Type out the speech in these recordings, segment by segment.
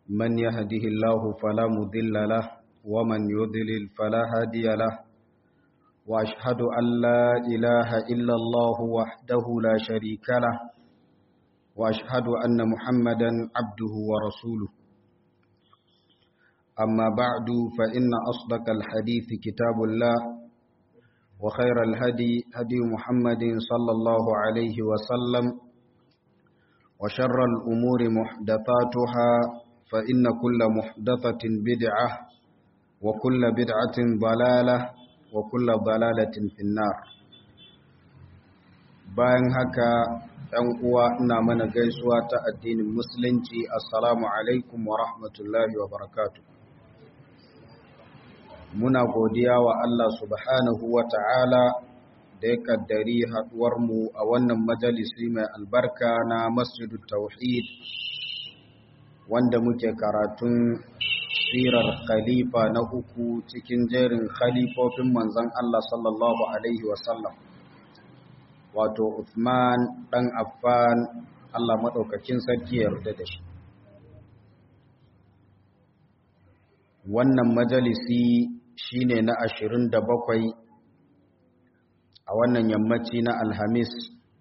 من يهده الله فلا مضل له ومن يضلل فلا هادي له وأشهد أن لا إله إلا الله وحده لا شريك له وأشهد أن محمدا عبده ورسوله أما بعد فإن أصدق الحديث كتاب الله وخير الهدي هدي محمد صلى الله عليه وسلم وشر الأمور محدثاتها فإن كل محدثة بدعة وكل بدعة ضلالة وكل ضلالة في النار bayan haka ‘yan uwa ina mana gaisuwa ta addinin musulunci assalamu alaikum wa rahmatullahi wa barakatu muna godiya wa Allah subhanahu wa ta'ala da ya kaddari haɗuwarmu a wannan majalisi mai albarka na masjidu tauhid wanda muke karatun sirar khalifa na uku cikin jerin khalifofin manzan Allah sallallahu Alaihi wasallam wato Uthman ɗan Affan Allah maɗaukakin sarki yarda da shi wannan majalisi shine na ashirin da bakwai a wannan yammaci na alhamis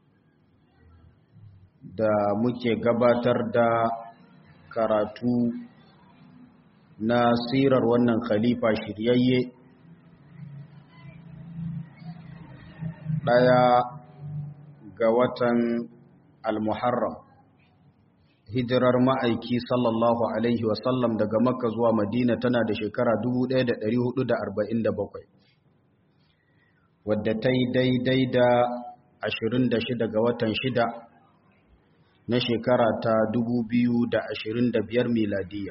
da muke gabatar da karatu na sirar wannan khalifa shiryayye ɗaya ga watan al-muharram hijirar ma'aiki sallallahu alaihi wasallam daga makka zuwa madina tana da shekara 1447 wadda ta yi daidai da 26 ga watan 6 na shekara ta 2025 miladiya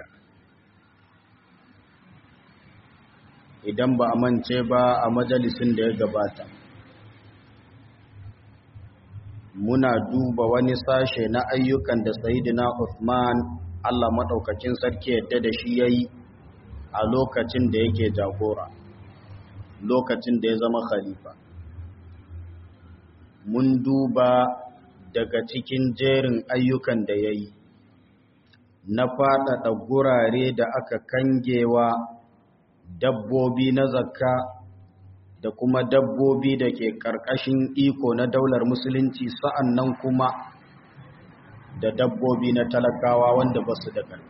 idan ba a mance ba a majalisin da ya gabata muna duba wani sashe na ayyukan da sayidina Uthman Allah maɗaukakin sarki yadda da shi yayi a lokacin da yake jagora lokacin da ya zama khalifa mun duba daga cikin jerin ayyukan da yayi na faɗaɗa gurare da aka kangewa dabbobi na zakka da kuma dabbobi da ke ƙarƙashin iko na daular musulunci sa'an nan kuma da dabbobi na talakawa wanda ba su da ƙarfi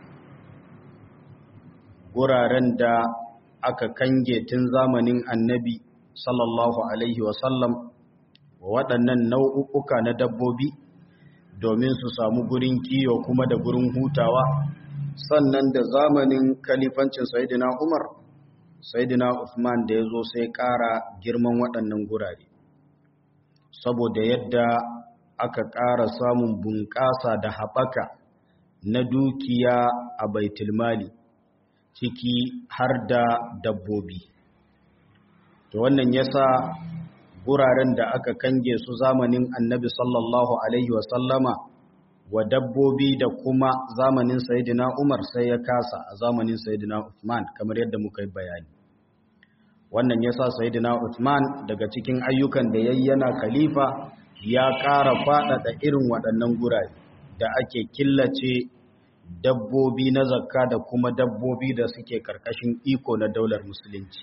guraren da aka kange tun zamanin annabi sallallahu alaihi wasallam waɗannan nau'uka na dabbobi domin su samu gurin kiyo kuma da gurin hutawa sannan da zamanin kalifancin sayidina umar Saidina Uthman da ya zo sai ƙara girman waɗannan gurare saboda yadda aka ƙara samun bunƙasa da haɓaka na dukiya a baitulmali ciki har da dabbobi to wannan yasa guraren da aka kange su zamanin annabi sallallahu alaihi wasallama wa dabbobi da kuma zamanin Sayyidina Umar sai ya kasa a zamanin Sayyidina Uthman kamar yadda muka yi bayani wannan yasa Sayyidina Uthman daga cikin ayyukan da yayyana khalifa ya ƙara faɗaɗa irin waɗannan gurare da ake killace dabbobi na zakka da kuma dabbobi da suke karkashin iko na daular musulunci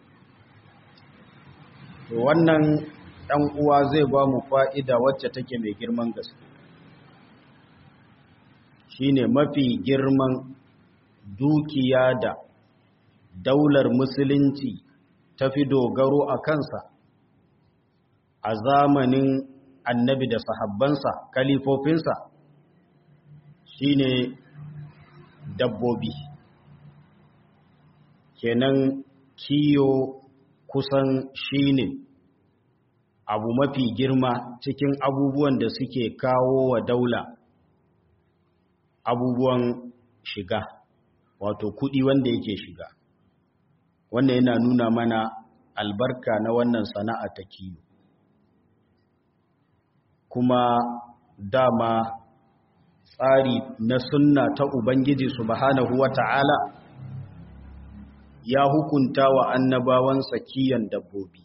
wannan ɗan uwa zai ba mu fa'ida wacce take mai girman gaske shine mafi girman dukiya da daular musulunci ta fi dogaro a kansa a zamanin annabi da sahabbansa kalifofinsa shine dabbobi kenan kiyo kusan shine abu mafi girma cikin abubuwan da suke kawo wa daula abubuwan shiga wato kudi wanda yake shiga wannan yana nuna mana albarka na wannan sana'a ta kiyo kuma dama tsari na sunna ta ubangiji subhanahu wata'ala ya hukunta wa annabawansa kiyan dabbobi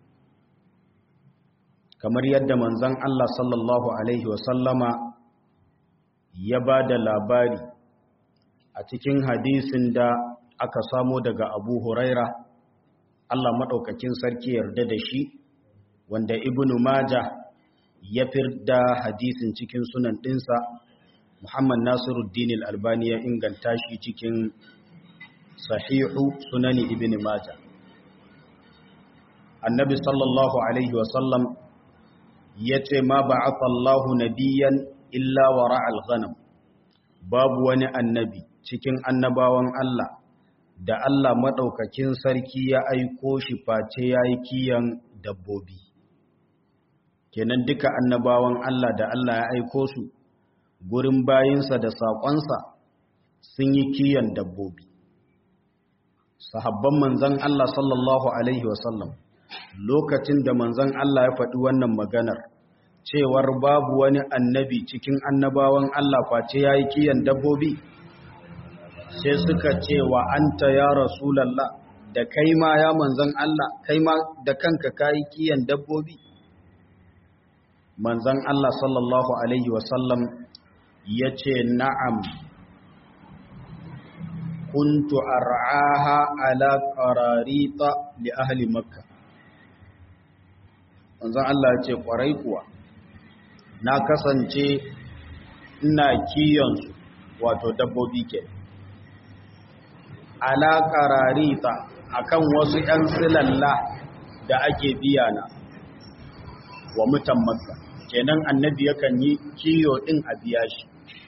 kamar yadda manzon Allah sallallahu alaihi wasallama ya ba da labari a cikin hadisin da aka samo daga abu huraira Allah maɗaukakin sarki yarda da shi wanda ibnu maja ya firda hadisin cikin sunan ɗinsa muhammad nasiruddin albani ya inganta shi cikin sahihu sunani ibn maja annabi sallallahu alaihi wasallam ya ce ma ba'atha Allahu nabiyan illa wara al-ghanam babu wani annabi cikin annabawan Allah da Allah madaukakin sarki ya aiko shi face yayi kiyan dabbobi kenan duka annabawan Allah da Allah ya aiko su gurin bayinsa da saƙonsa sun yi kiyan dabbobi sahabban manzan Allah sallallahu alaihi wasallam lokacin da manzan Allah ya faɗi wannan maganar cewar babu wani annabi cikin annabawan Allah face ya yi kiyan dabbobi sai suka ce wa anta ya rasulallah da kai ma ya manzan Allah kai ma da kanka ka yi kiyan dabbobi manzan Allah sallallahu alaihi wasallam ya ce na'am kuntu ar'aha ala qararita li ahli makka manzon Allah ya ce kwarai kuwa na kasance ina kiyon su wato dabbobi ke ala qararita akan wasu ƴan silalla da ake biya na wa mutan makka kenan annabi yakan yi kiyo din a biya shi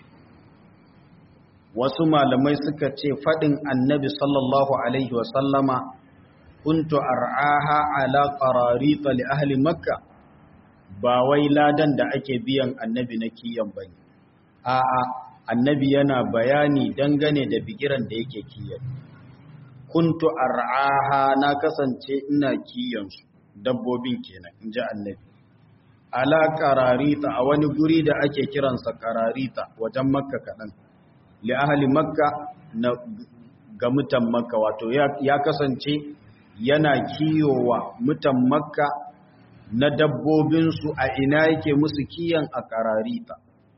wasu malamai suka ce faɗin annabi sallallahu Alaihi wasallama kuntu ar'aha ala qararita li ahli makka ba wai ladan da ake biyan annabi na kiyan bane a'a annabi yana bayani dangane da bigiran da yake kiyan kuntu ar'aha na kasance ina kiyan su dabbobin kenan inji annabi ala qararita a wani guri da ake kiransa qararita wajen makka kaɗan li ahli makka na ga mutan makka wato ya kasance yana kiyowa mutan makka na dabbobinsu a ina yake musu kiyan a kararita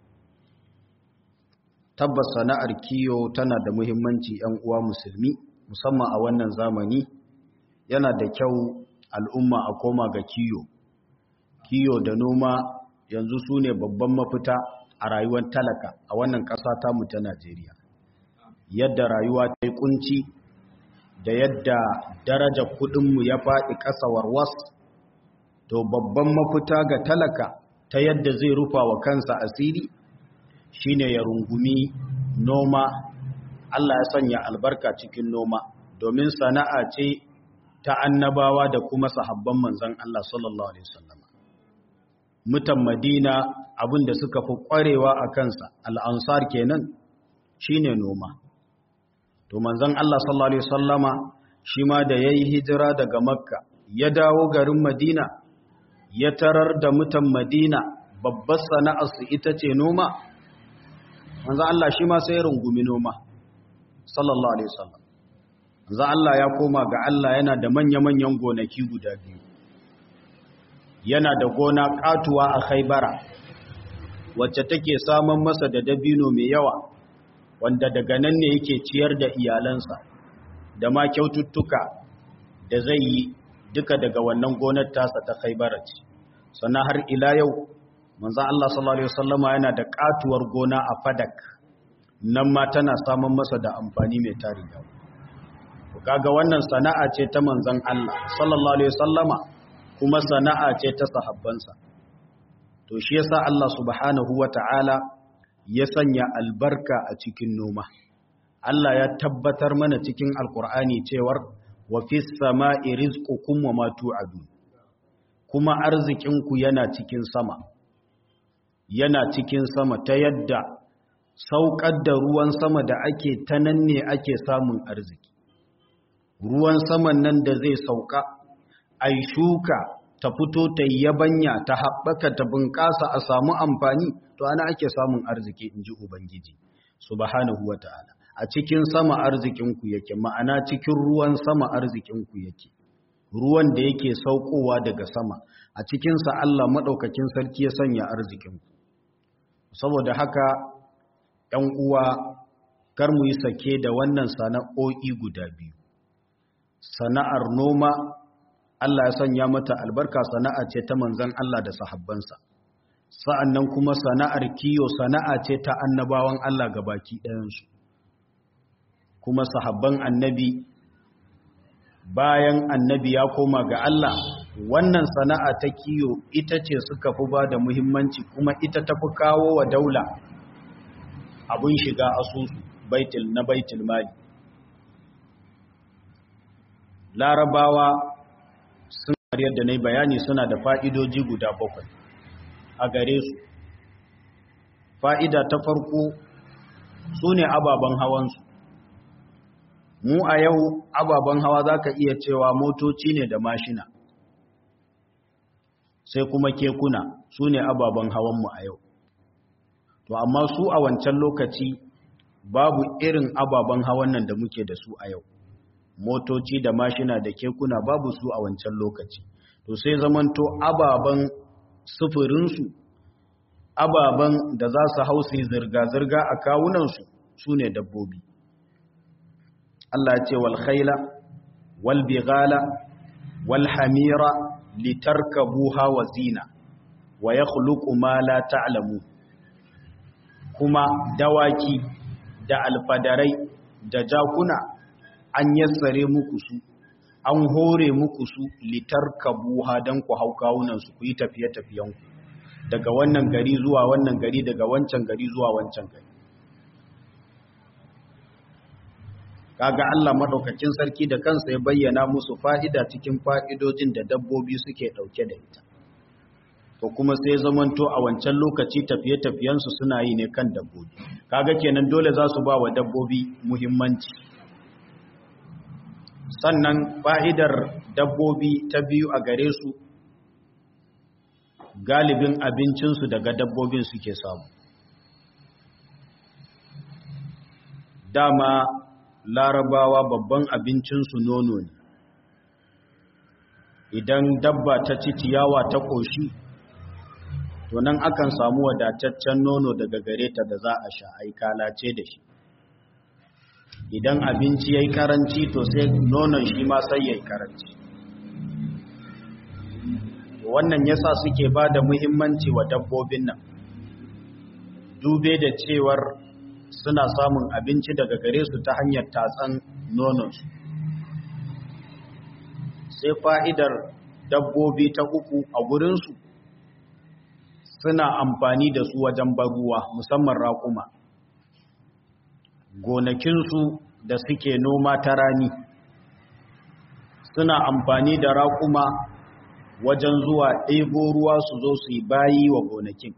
tabbas sana'ar kiyo tana da muhimmanci ‘yan uwa musulmi musamman a wannan zamani yana da kyau al'umma a koma ga kiyo kiyo da noma yanzu su ne babban mafita a rayuwar talaka a wannan ƙasa tamu ta Najeriya. Yadda rayuwa ta yi kunci da yadda daraja kudinmu ya faɗi ƙasa warwas, to babban mafita ga talaka ta yadda zai rufa wa kansa asiri shine ya rungumi noma, Allah ya sanya albarka cikin noma, domin sana'a ce ta annabawa da kuma sahabban manzan Allah sallallahu Alaihi wasallam. mutan madina abin da suka fi ƙwarewa a kansa al'ansar kenan shine noma to manzon Allah sallallahu Alaihi wasallama shi ma da ya yi hijira daga makka ya dawo garin madina ya tarar da mutan madina babbar sana'arsu ita ce noma manzon Allah shi ma sai rungumi noma sallallahu Alaihi wasallam manzon Allah ya koma ga Allah yana da manya-manyan gonaki guda biyu yana da gona katuwa a khaibara wacce take samun masa da dabino mai yawa wanda daga nan ne yake ciyar da iyalansa da ma kyaututtuka da zai yi duka daga wannan gonar tasa ta khaibara ce sannan har ila yau manzon Allah sallallahu alaihi wasallama yana da katuwar gona a fadak nan ma tana samun masa da amfani mai tarin yawa kaga wannan sana'a ce ta manzon Allah sallallahu alaihi wasallama kuma sana'a ce ta sahabbansa to shi yasa Allah subhanahu wata'ala ya sanya albarka a cikin noma Allah ya tabbatar mana cikin alkur'ani cewar wa fis sama'i rizqukum wa ma tu'adun kuma arzikinku yana cikin sama yana cikin sama ta yadda saukar da ruwan sama da ake ta nan ne ake samun arziki ruwan saman nan da zai sauka ai shuka ta fito ta yabanya ta haɓaka ta bunƙasa a samu amfani to ana ake samun arziki in ji ubangiji subhanahu wa ta'ala a cikin sama arzikinku yake ma'ana cikin ruwan sama arzikinku yake ruwan da yake saukowa daga sama a cikinsa Allah maɗaukakin sarki ya sanya arzikinku saboda haka ‘yan uwa kar mu yi sake da wannan sana'o'i guda biyu sana'ar noma Allah ya sanya mata albarka sana'a ce ta manzan Allah da sahabbansa sa'annan kuma sana'ar kiyo sana'a ce ta annabawan Allah gabaki ɗayansu kuma sahabban annabi bayan annabi ya koma ga Allah wannan sana'a ta kiyo ita ce suka fi ba da muhimmanci kuma ita ta fi kawo wa daula abin shiga asusu baitul na baitul mali larabawa sun yadda na bayani suna da fa'idoji guda bakwai a gare su fa'ida ta farko su ne ababen hawansu mu a yau ababen hawa za ka iya cewa motoci ne da mashina sai kuma kekuna su ne ababen hawanmu a yau to amma su a wancan lokaci babu irin ababen hawan nan da muke da su a yau motoci da mashina da kekuna babu su a wancan lokaci to sai zamanto ababen sufurinsu ababen da za su hausi zirga-zirga a kawunansu su ne dabbobi Allah ce wal khaila wal bighala wal hamira litarkabuha wa zina wa yakhluqu ma la ta'lamu kuma dawaki da alfadarai da jakuna an yassare muku su an hore muku su litarkabuha dan ku hau kawunan su ku yi tafiye-tafiyen ku daga wannan gari zuwa wannan gari daga wancan gari zuwa wancan gari kaga Allah madaukakin sarki da kansa ya bayyana musu fa'ida cikin fa'idojin da dabbobi suke dauke da ita to kuma sai zamanto a wancan lokaci tafiye-tafiyensu suna yi ne kan dabbobi kaga kenan dole za su ba wa dabbobi muhimmanci sannan fa'idar dabbobi ta biyu a gare su galibin abincinsu daga dabbobin suke samu dama larabawa babban abincinsu nono ne idan dabba ta ci ciyawa ta ƙoshi to nan akan samu wadataccen nono daga gare ta da za a sha ai kalace da shi idan abinci yayi karanci to sai nonon shi ma sai yayi karanci wannan yasa suke ba da muhimmanci wa dabbobin nan dube da cewar suna samun abinci daga gare su ta hanyar tatsan nononsu sai fa'idar dabbobi ta uku a gurinsu suna amfani da su wajen baruwa musamman raƙuma gonakinsu da suke noma ta rani suna amfani da raƙuma wajen zuwa ɗebo ruwa su zo su yi bayi wa gonakin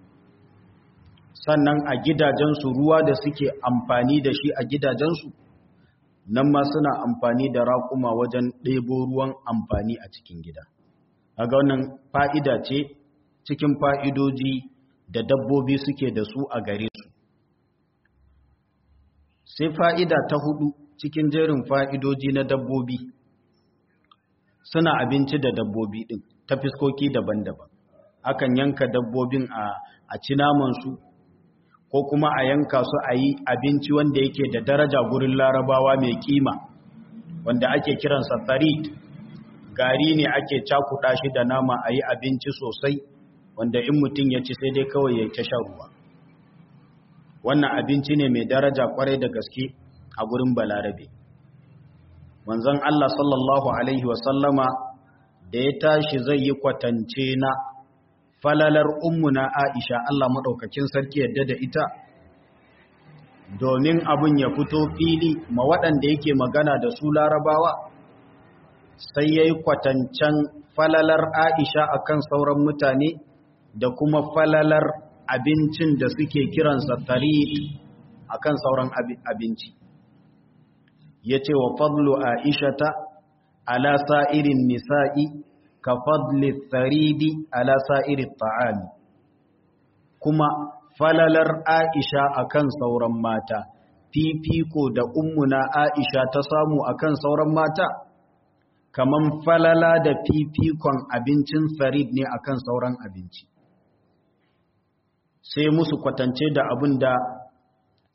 sannan a gidajensu ruwa da suke amfani da shi a gidajensu nan ma suna amfani da raƙuma wajen ɗebo ruwan amfani a cikin gida a ga wannan fa'ida ce cikin fa'idoji da dabbobi suke da su a gare su sai fa'ida ta hudu cikin jerin fa'idoji na dabbobi suna abinci da dabbobi ɗin ta fiskoki daban-daban akan yanka dabbobin a ci namansu ko kuma a yanka su a yi abinci wanda yake da daraja gurin larabawa mai kima wanda ake kiransa tsarit gari ne ake cakuɗa shi da nama a yi abinci sosai wanda in mutum ya ci sai dai kawai ya ta shan ruwa wannan abinci ne mai daraja kwarai da gaske a gurin balarabe manzon Allah sallallahu alaihi wasallama da ya tashi zai yi kwatance na falalar ummuna Aisha Allah madaukakin sarki yadda da ita domin abin ya fito fili ma waɗanda yake magana da su larabawa sai yayi kwatancen falalar Aisha akan sauran mutane da kuma falalar abincin da suke kiransa tarid akan sauran abinci yace wa fadlu aishata ala sa'irin nisa'i ka fadli tharidi ala sa'iri ta'ami kuma falalar aisha akan sauran mata fifiko da ummuna aisha ta samu akan sauran mata kaman falala da fifikon abincin tharid ne akan sauran abinci sai musu kwatance da abin da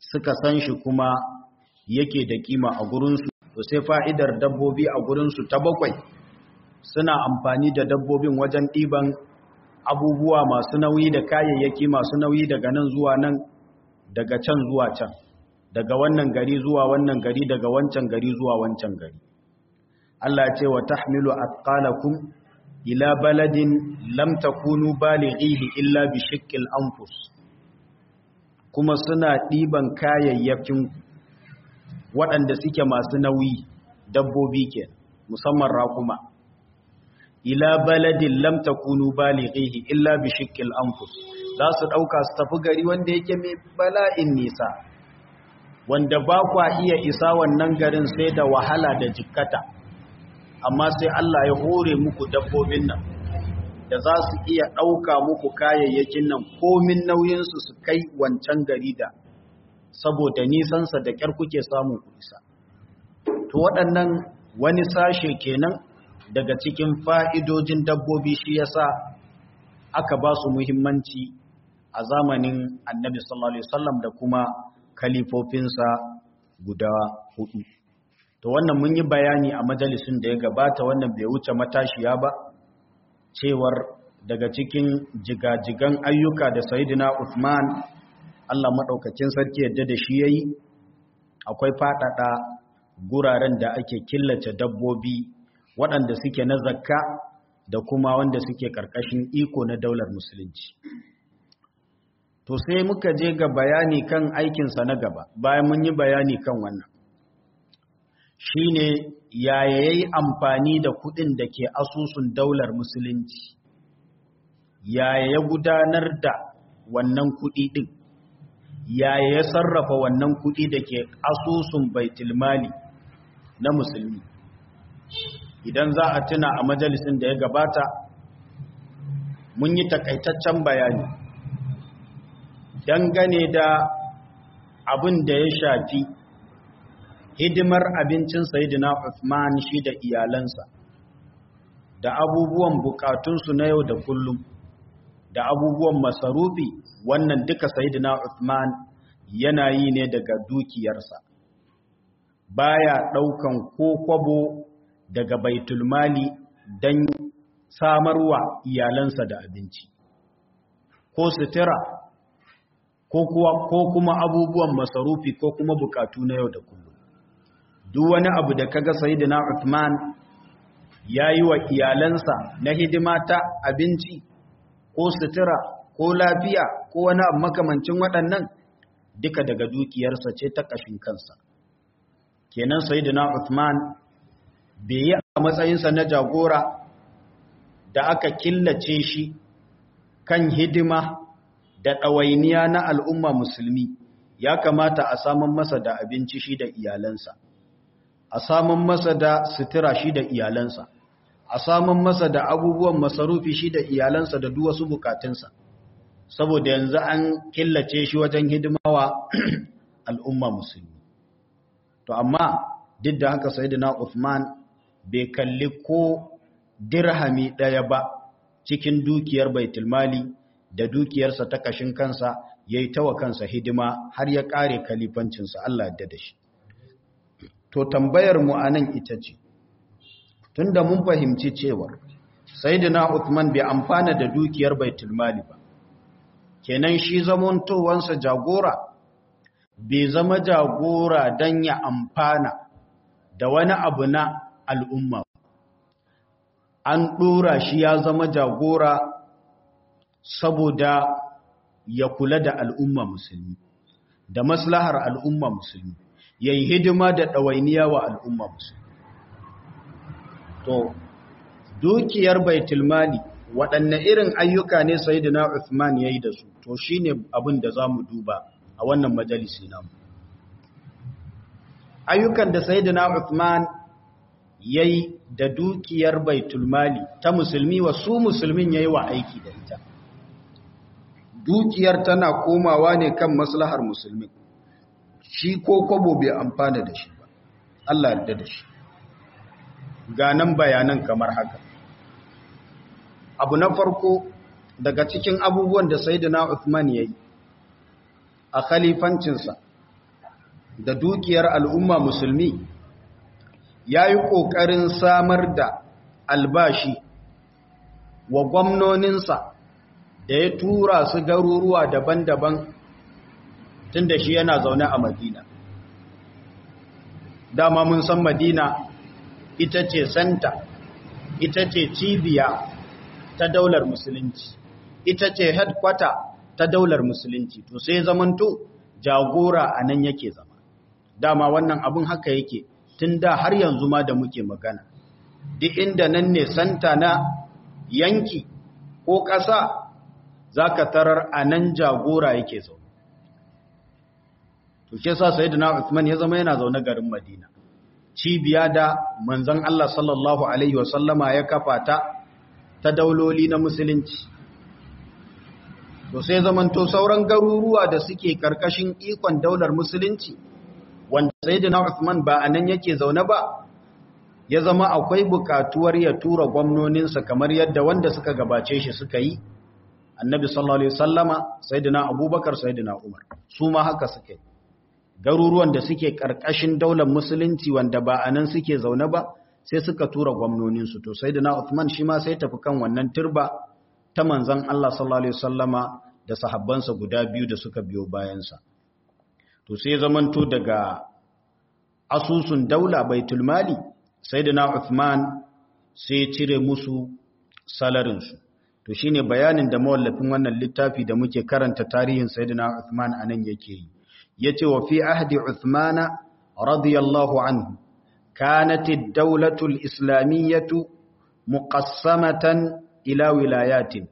suka san shi kuma yake da kima a gurinsu to sai fa'idar dabbobi a gurinsu ta bakwai suna amfani da dabbobin wajen ɗiban abubuwa masu nauyi da kayayyaki masu nauyi daga nan zuwa nan daga can zuwa can daga wannan gari zuwa wannan gari daga wancan gari zuwa wancan gari Allah ce wa tahmilu athqalakum ila baladin lam takunu balighihi illa bi shiqqil anfus kuma suna ɗiban kayayyakin waɗanda suke masu nauyi dabbobi ke musamman raƙuma ila baladin lam takunu balighihi illa bi shiqqil anfus za su ɗauka su tafi gari wanda yake mai bala'in nisa wanda ba kwa iya isa wannan garin sai da wahala da jikkata amma sai Allah ya hore muku dabbobin nan da za su iya ɗauka muku kayayyakin nan komin nauyinsu su kai wancan gari da saboda nisansa da ƙyar kuke samun ku isa to waɗannan wani sashe kenan daga cikin fa'idojin dabbobi shi yasa aka ba su muhimmanci a zamanin annabi sallallahu alaihi wasallam da kuma kalifofinsa guda hudu to wannan mun yi bayani a majalisun da ya gabata wannan bai wuce matashiya ba cewar daga cikin jigajigan ayyuka da sayidina Uthman Allah madaukakin sarki yadda da shi yayi akwai fadada guraren da ake killace dabbobi waɗanda suke na zakka da kuma wanda suke karkashin iko na daular musulunci to sai muka je ga bayani kan aikinsa na gaba bayan mun yi bayani kan wannan shine yaya yayi amfani da kudin da ke asusun daular musulunci yaya ya gudanar da wannan kudi din yaya ya sarrafa wannan kudi da ke asusun baitulmali na musulmi idan za a tuna a majalisin da ya gabata mun yi takaitaccen bayani dangane da abin da ya shafi hidimar abincin Sayyidina Uthman shi da iyalansa da abubuwan bukatunsu na yau da kullum da abubuwan masarufi wannan duka Sayyidina Uthman yana yi ne daga dukiyarsa baya daukan ko kwabo daga baitul mali dan samarwa iyalansa da abinci ko sutura ko kuma abubuwan masarufi ko kuma bukatu na yau da kullum duk wani abu da kaga sayyidina Uthman yayi wa iyalansa na hidima ta abinci ko sutura ko lafiya ko wani abu makamancin waɗannan duka daga dukiyarsa ce ta kashin kansa kenan sayyidina Uthman bai yi a matsayinsa na jagora da aka killace shi kan hidima da ɗawainiya na al'umma musulmi ya kamata a samun masa da abinci shi da iyalansa a samun masa da sutura shi da iyalansa a samun masa da abubuwan masarufi shi da iyalansa da duk wasu bukatunsa saboda yanzu an killace shi wajen hidimawa al'umma musulmi to amma duk da haka sayyidina Uthman bai kalli ko dirhami ɗaya ba cikin dukiyar baitulmali da dukiyarsa ta kashin kansa yayi tawa kansa hidima har ya kare kalifancinsa Allah ya da shi to tambayar mu anan ita ce tunda mun fahimci cewa sayyidina Uthman bai amfana da dukiyar baitul mali ba kenan shi zamantowansa jagora bai zama jagora dan ya amfana da wani abu na al'umma an dora shi ya zama jagora saboda ya kula da al'umma musulmi da maslahar al'umma musulmi ya yi hidima da ɗawainiya wa al'umma musulmi. To, dukiyar baitulmali waɗanne irin ayyuka ne Sayyidina Uthman ya yi da su, to shi ne abin da za mu duba a wannan majalisi namu. Ayyukan da Sayyidina Uthman ya yi da dukiyar baitulmali ta musulmi wa su musulmin ya yi wa aiki da ita. Dukiyar tana komawa ne kan maslahar musulmi. shi ko kwabo bai amfana da shi ba Allah yarda da shi ganan bayanan kamar haka abu na farko daga cikin abubuwan da sayyidina Uthman yayi a khalifancinsa da dukiyar al'umma musulmi ya yi ƙoƙarin samar da albashi wa gwamnoninsa da ya tura su garuruwa daban-daban tun da shi yana zaune a madina dama mun san madina ita ce santa ita ce cibiya ta daular musulunci ita ce headquarter ta daular musulunci to sai zamanto jagora a nan yake zama dama wannan abin haka yake tun da har yanzu ma da muke magana duk inda nan ne santa na yanki ko ƙasa za ka tarar a nan jagora yake zaune to ke sa sai na Uthman ya zama yana zaune garin Madina cibiya da manzon Allah sallallahu alaihi wasallama ya kafa ta ta dauloli na musulunci to sai zamanto sauran garuruwa da suke karkashin ikon daular musulunci wanda sayyidina Uthman ba anan yake zaune ba ya zama akwai bukatuwar ya tura gwamnoninsa kamar yadda wanda suka gabace shi suka yi annabi sallallahu alaihi wasallama sayyidina Abubakar sayyidina Umar su ma haka suka yi garuruwan da suke karkashin daular musulunci wanda ba anan suke zaune ba sai suka tura gwamnoninsu to sayyidina Uthman shi ma sai tafi kan wannan turba ta manzan Allah sallallahu Alaihi wasallama da sahabbansa guda biyu da suka biyo bayansa. To sai zamanto daga asusun daula baitul mali sai da na Uthman sai cire musu salarinsu. To shi ne bayanin da mawallafin wannan littafi da muke karanta tarihin Sayyidina Uthman a nan yake yi. Ya ce wa fi ahdi Uthmana radiyallahu anhu, kanatid daulatul islamiyyatu muqassamatan ila wilayatin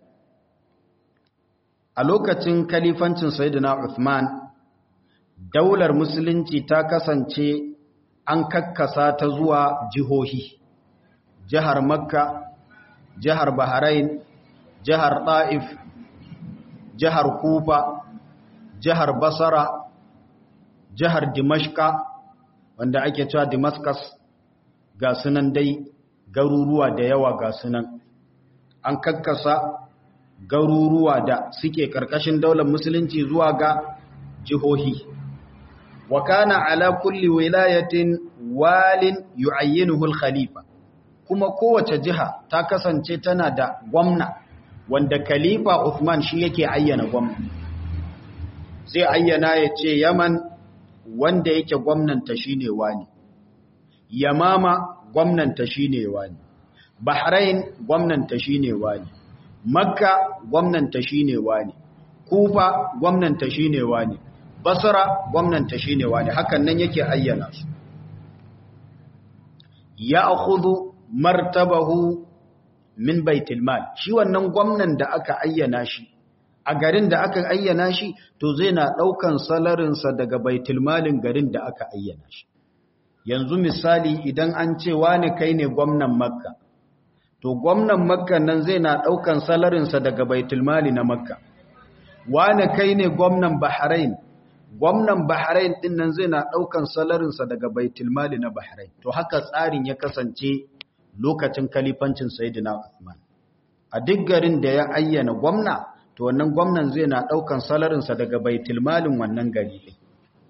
a lokacin kalifancin sayyidina Uthman daular musulunci ta kasance an kakkasa ta zuwa jihohi jihar Makka jihar Bahrain jihar Taif jihar Kufa jihar Basra jihar Dimashqa wanda ake cewa Damascus ga sunan dai garuruwa da yawa ga sunan an kakkasa garuruwa da suke karkashin daular musulunci zuwa ga jihohi wa kana ala kulli wilayatin walin yu'ayyinuhu al-khalifa kuma kowace jiha ta kasance tana da gwamna wanda khalifa Uthman shi yake ayyana gwamna zai ayyana ya ce Yaman wanda yake gwamnanta shine wani Yamama gwamnanta shine wani Bahrain gwamnanta shine wani Makka gwamnanta shine wani Kufa gwamnanta shine wani Basra gwamnanta shine wani hakan nan yake ayyana su ya'khudhu martabahu min baitul mal shi wannan gwamnan da aka ayyana shi a garin da aka ayyana shi to zai na daukan salarin sa daga baitul malin garin da aka ayyana shi yanzu misali idan an ce wani kai ne gwamnan Makka to gwamnan makka nan zai na ɗaukan salarinsa daga baitulmali na makka wane kai ne gwamnan bahrain gwamnan bahrain ɗin nan zai na ɗaukan salarinsa daga baitulmali na bahrain to haka tsarin ya kasance lokacin kalifancin sayidina Uthman a duk garin da ya ayyana gwamna to wannan gwamnan zai na ɗaukan salarinsa daga baitulmalin wannan gari ɗin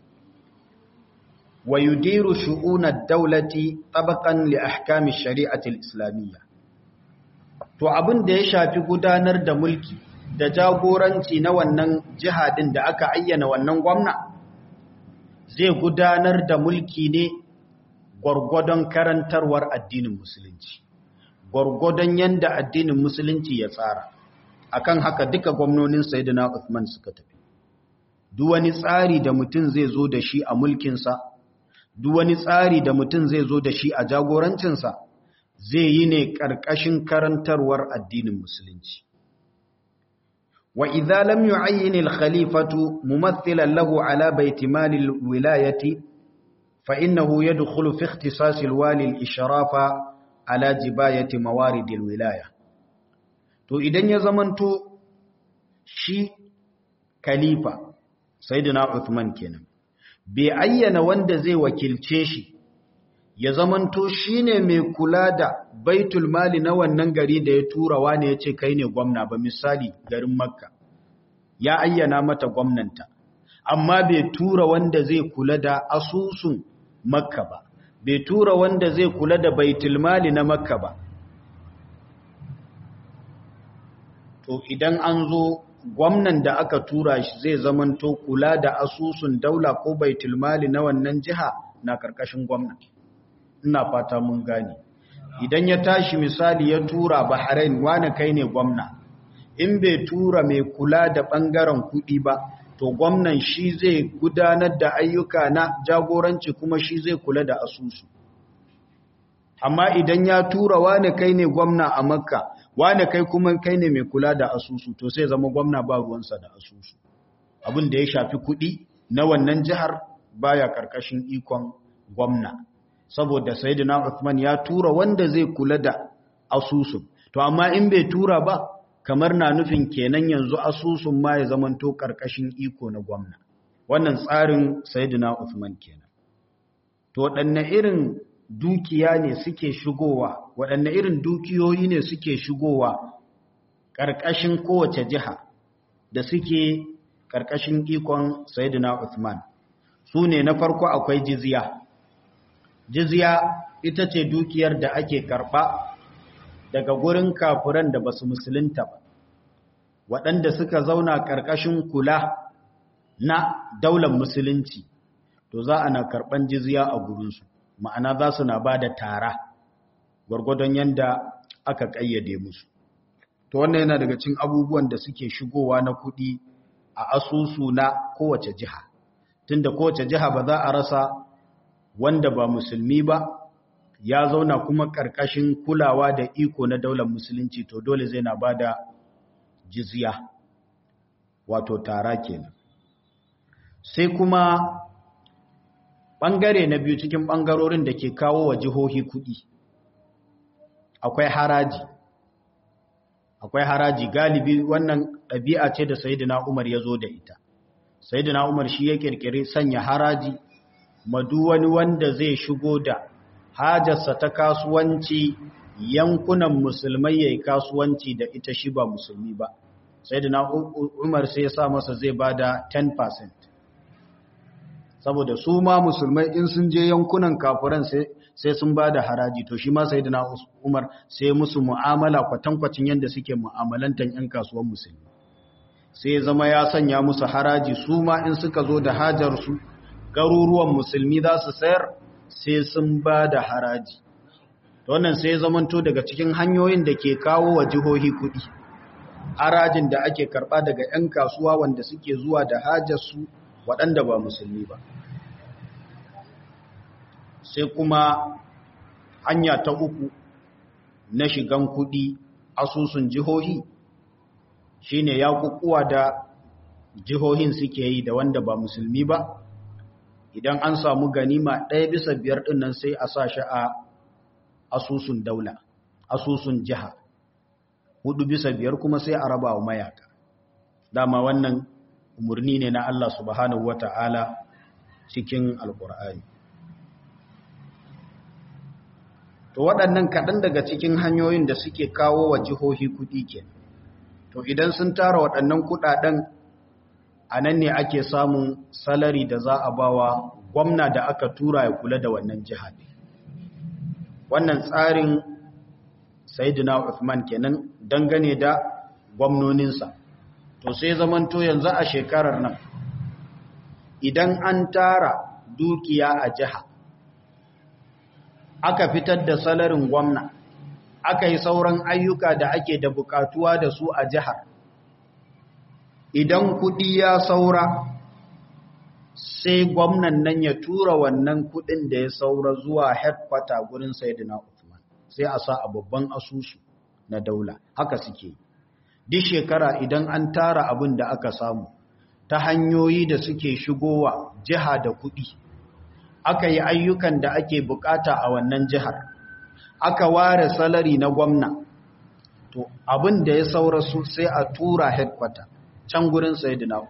wa yudiru shu'unad daulati tabaqan li ahkami shari'ati al-islamiyya to abin da ya shafi gudanar da mulki da jagoranci na wannan jihadin da aka ayyana wannan gwamna zai gudanar da mulki ne gwargwadon karantarwar addinin musulunci gwargwadon yanda addinin musulunci ya tsara akan haka duka gwamnonin sayyidina Uthman suka tafi duk wani tsari da mutum zai zo da shi a mulkinsa duk wani tsari da mutum zai zo da shi a jagorancinsa zai yi ne ƙarƙashin karantarwar addinin musulunci wa idza lam yu'ayyin al-khalifatu mumaththilan lahu ala bayti mal al-wilayati fa innahu yadkhulu fi ikhtisas al-wali al-ishrafa ala jibayati mawarid al-wilaya to idan ya zamanto shi khalifa sayyidina Uthman kenan bai ayyana wanda zai wakilce shi ya zamanto shi ne mai kula da baitul mali na wannan gari da ya tura wane ya ce kai ne gwamna ba misali garin makka ya ayyana mata gwamnanta amma bai tura wanda zai kula da asusun makka ba bai tura wanda zai kula da baitulmali na makka ba to idan an zo gwamnan da aka tura shi zai zamanto kula da asusun daula ko baitulmali na wannan jiha na karkashin gwamna ina fata mun gane idan ya tashi misali ya tura bahrain wani kai ne gwamna in bai tura mai kula da bangaren kudi ba to gwamnan shi zai gudanar da ayyuka na jagoranci kuma shi zai kula da asusu amma idan ya tura wani kai ne gwamna a makka wani kai kuma kai ne mai kula da asusu to sai zama gwamna ba ruwansa da asusu abin da ya shafi kuɗi na wannan jihar baya karkashin ikon gwamna saboda sayyidina Uthman ya tura wanda zai kula da asusun to amma in bai tura ba kamar na nufin kenan yanzu asusun ma ya zamanto karkashin iko na gwamna wannan tsarin sayyidina Uthman kenan to waɗanne irin dukiya ne suke shigowa waɗanne irin dukiyoyi ne suke shigowa ƙarƙashin kowace jiha da suke ƙarƙashin ikon Sayyidina Uthman su ne na farko akwai jizya jizya ita ce dukiyar da ake karɓa daga gurin kafuran da basu musulunta ba waɗanda suka zauna ƙarƙashin kula na daular musulunci to za a na karɓan jizya a gurinsu ma'ana za su na ba da tara gwargwadon yadda aka ƙayyade musu to wannan yana daga cin abubuwan da suke shigowa na kuɗi a asusu na kowace jiha tunda kowace jiha ba za a rasa wanda ba musulmi ba ya zauna kuma ƙarƙashin kulawa da iko na daular musulunci to dole zai na ba da jizya wato tara kenan sai kuma ɓangare na biyu cikin ɓangarorin da ke kawo wa jihohi kuɗi akwai haraji akwai haraji galibi wannan ɗabi'a ce da sayidina umar ya zo da ita sayidina umar shi ya ƙirƙiri sanya haraji madu wani wanda zai shigo da hajarsa ta kasuwanci yankunan musulmai ya yi kasuwanci da ita shi ba musulmi ba sayidina umar sai ya sa masa zai ba da 10% saboda su ma musulmai in sun je yankunan kafiran sai sun ba da haraji to shi ma sai da umar sai musu mu'amala kwatankwacin yadda suke mu'amalantan 'yan kasuwan musulmi sai zama ya sanya musu haraji su ma in suka zo da hajarsu garuruwan musulmi za su sayar sai sun ba da haraji wannan sai zamanto daga cikin hanyoyin da ke kawo wa jihohi kuɗi harajin da ake karɓa daga 'yan kasuwa wanda suke zuwa da hajarsu waɗanda ba musulmi ba sai kuma hanya ta uku na shigan kuɗi asusun jihohi shine ya kukuwa da jihohin suke yi da wanda ba musulmi ba idan an samu ganima ɗaya bisa biyar ɗin nan sai a sa shi a asusun daula asusun jiha hudu bisa biyar kuma sai a raba wa mayaka dama wannan umarni ne na Allah subhanahu wa ta'ala cikin alkur'ani to waɗannan kaɗan daga cikin hanyoyin da suke kawo wa jihohi kuɗi ke to idan sun tara waɗannan kuɗaɗen a nan ne ake samun salari da za a bawa gwamna da aka tura ya kula da wannan jiha wannan tsarin Sayyidina Uthman kenan dangane da gwamnoninsa to sai zamanto yanzu a shekarar nan idan an tara dukiya a jiha aka fitar da salarin gwamna aka yi sauran ayyuka da ake da bukatuwa da su a jihar idan kudi ya saura sai gwamnan nan ya tura wannan kudin da ya saura zuwa headquarter gurin Sayyidina Uthman sai a sa a babban asusu na daula haka suke duk shekara idan an tara abin da aka samu ta hanyoyi da suke shigowa jiha da kuɗi aka yi ayyukan da ake bukata a wannan jihar aka ware salari na gwamna to abin da ya saura su sai a tura headquarter can gurin sayidina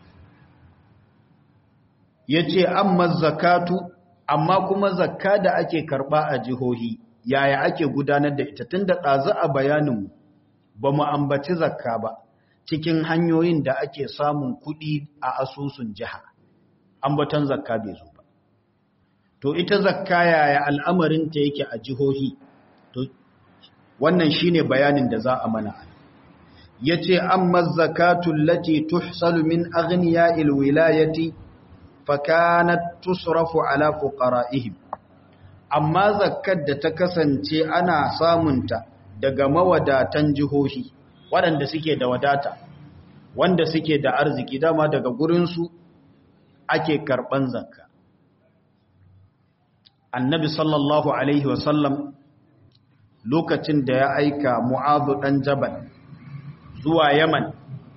ya ce amma zakatu amma kuma zakka da ake karba a jihohi yaya ake gudanar da ita tun da ɗazu a bayaninmu ba mu ambaci zakka ba cikin hanyoyin da ake samun kuɗi a asusun jiha ambaton zakka bai zo ba to ita zakka yaya al'amarinta yake a jihohi to wannan shine bayanin da za a mana yace amma zakatu allati tuhsalu min aghniya'il wilayati fakanat tusrafu ala fuqara'ihim amma zakkar da ta kasance ana samunta daga mawadatan jihohi waɗanda suke da wadata wanda suke da arziki dama daga gurinsu ake karɓan zakka annabi sallallahu alaihi wasallam lokacin da ya aika mu'adu ɗan jabal zuwa yaman